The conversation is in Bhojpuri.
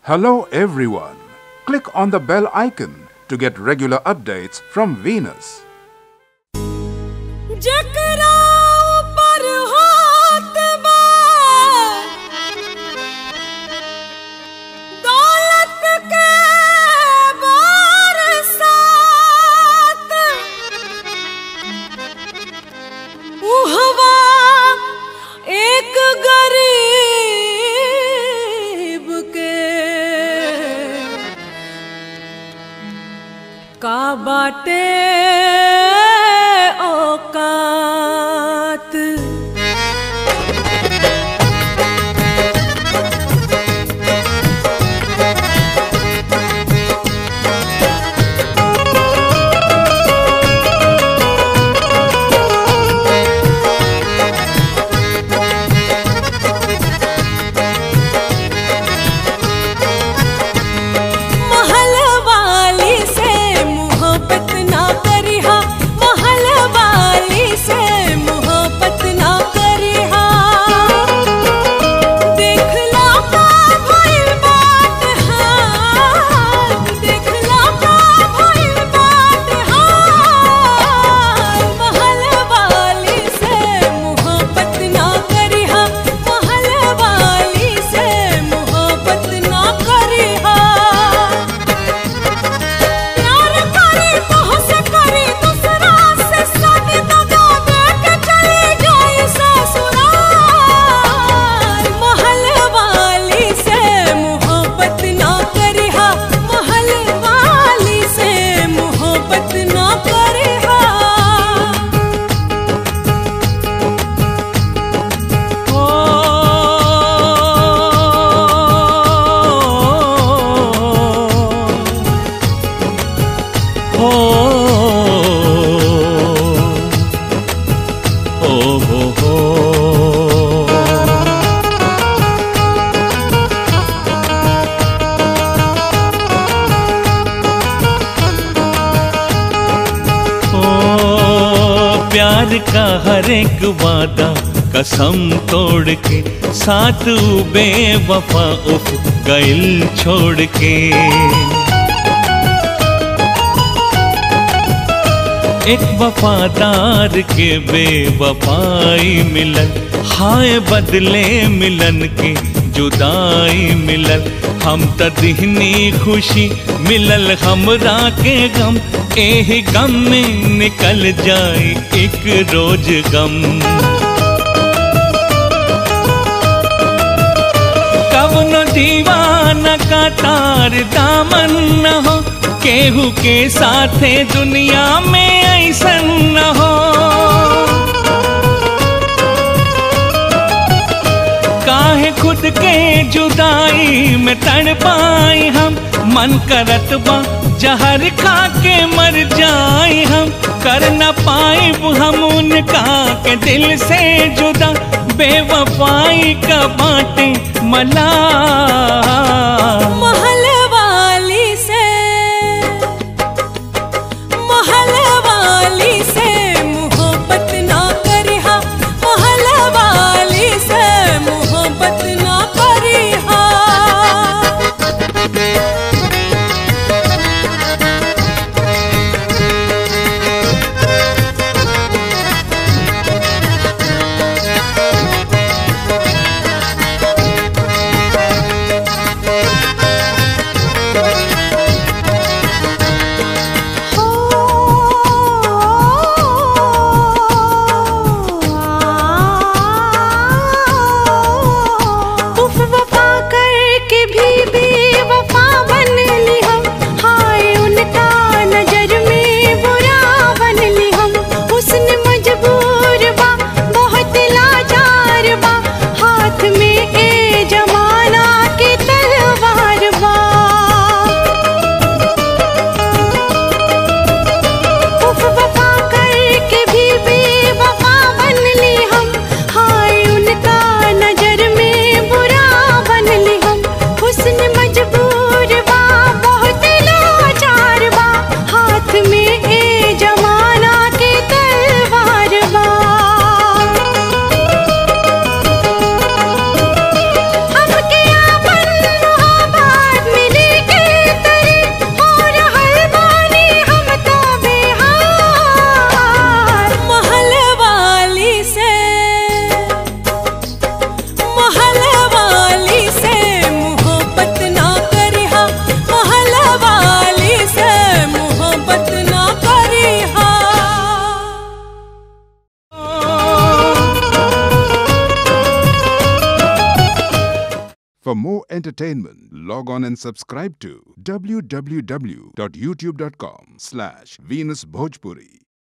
Hello, everyone. Click on the bell icon to get regular updates from Venus. जकरा ऊपर हाथ बा दौलत के बरसात उहवा एक गरीब के का बाटे औकात महल वाली से मोहब्बत ना करिहा महल वाली से मोहब्बत ना करिहा देखला का भइल बात हाल देखला का भइल बात हाल महल वाली से मोहब्बत ना करिहा महल वाली से मोहब्बत ना करिहा प्यार करे तोहसे करे दूसरा से शादी दगा दे के चली जाए ससुराल महल वाली से मोहब्बत ना करिहा महल वाली से मोहब्बत ना करिहा हो हो हो हो ओ प्यार का हर एक वादा कसम तोड़ के साथ बेवफा उफ गइल छोड़ के एक वफादार के बेवफाई मिलन हाय बदले मिलन के जुदाई मिलल हम त दिहनी खुशी मिलल हमरा के गम एह गम में निकल जाए एक रोज गम कवनो दीवाना का तार दामन न हो केहू के साथे दुनिया में ऐसन न हो काहे खुद के जुदाई में तड़ पाई हम मन करत बा जहर खा के मर जाए हम कर न पाए हम उनका के दिल से जुदा बेवफाई का बाटे मला महल वाली से महल वाली से मोहब्बत ना करिहा महल वाली से मोहब्बत ना करिहा For more entertainment, log on and subscribe to www.youtube.com slash Venus Bhojpuri.